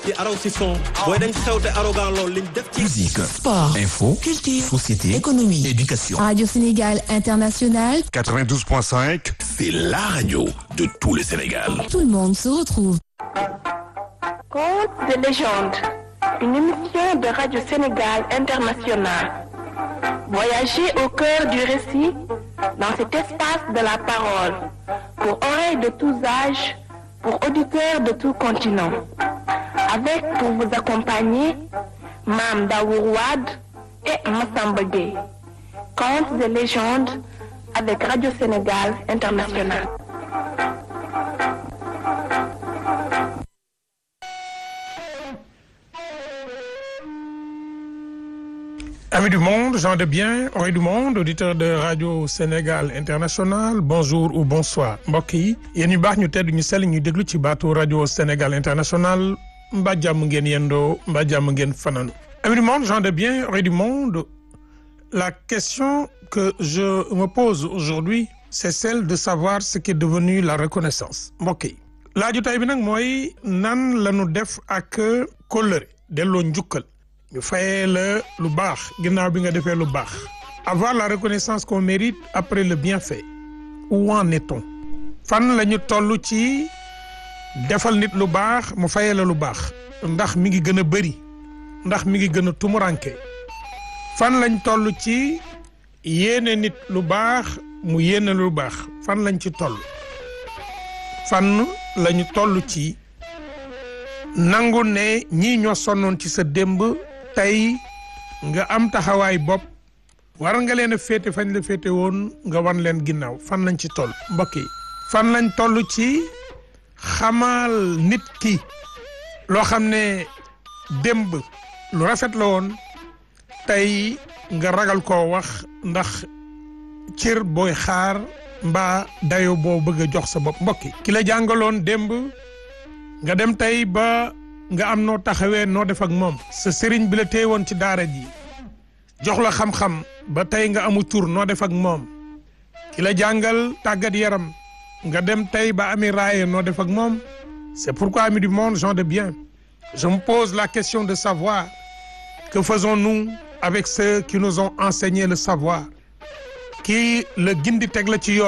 ci araw si son booy dañ xew te arrogant loolu liñ def ci Musique, Sport, info, culture, société, économie. éducation. Radio Sénégal International, 92.5, C'est la radio de tout le Sénégal. tout le monde se retrouve. Contes de légende, une émission de Radio Sénégal International. Voyagez au cœur du récit, dans cet espace de la parole, pour oreilles de tous âges, pour auditeurs de tout continent. Avec pour vous accompagner, Mam Daourouad et Massamba Gueye. Contes de légende avec Radio Sénégal International. Amis du monde, gens de bien, oreilles du monde, auditeurs de Radio Sénégal International, bonjour ou bonsoir mbokk yi yéen ñu baax ñu tedd ñu sell ñu déglu ci baatu Radio Sénégal International mbaa jàmm ngeen yendoo mbaa jàmm ngeen fananu Amis du monde, gens de bien, oreilles du monde, la question que je me pose aujourd'hui c'est celle de savoir ce qui est devenu la reconnaissance mbokk yi laaju tay bi nag mooy nan la ñu def ak kóllëre delloo njukkal ñu fayee la lu baax ginnaaw bi nga defee lu baax avoir la reconnaissance qu'on mérite après le bienfait où en est-on fan la ñu toll ci defal nit lu baax mu fayee la lu baax ndax mi ngi gën a bëri ndax mi ngi gën a tumuranke fan lañ toll ci yéene nit lu baax mu yéene lu baax fan lañ ci toll fan lañu toll ci nangu ne ñii ñoo sonnoon ci sa démb tey nga am taxawaay bopp war nga leen a féete fañ la féete woon nga wan leen ginnaaw fan lañ ci toll mbokk yi fan lañ toll ci xamal nit ki loo xam ne démb lu rafet la woon tey nga ragal koo wax ndax cër booy xaar mbaa dayo boo bëgg a jox sa bopp mbokk yi ki la jàngaloon démb nga dem tey ba nga am noo taxawee noo def ak moom sa sëriñ bi la téye woon ci daara ji jox la xam-xam ba tey nga amu tur noo def ak moom ki la jàngal tàggat yaram nga dem tey ba ami raaye noo def ak moom c'est pourquoi amis du monde gens de bien je me pose la question de savoir que faisons-nous avec ceux qui nous ont enseigné le savoir qui le gindi teg la ci yoon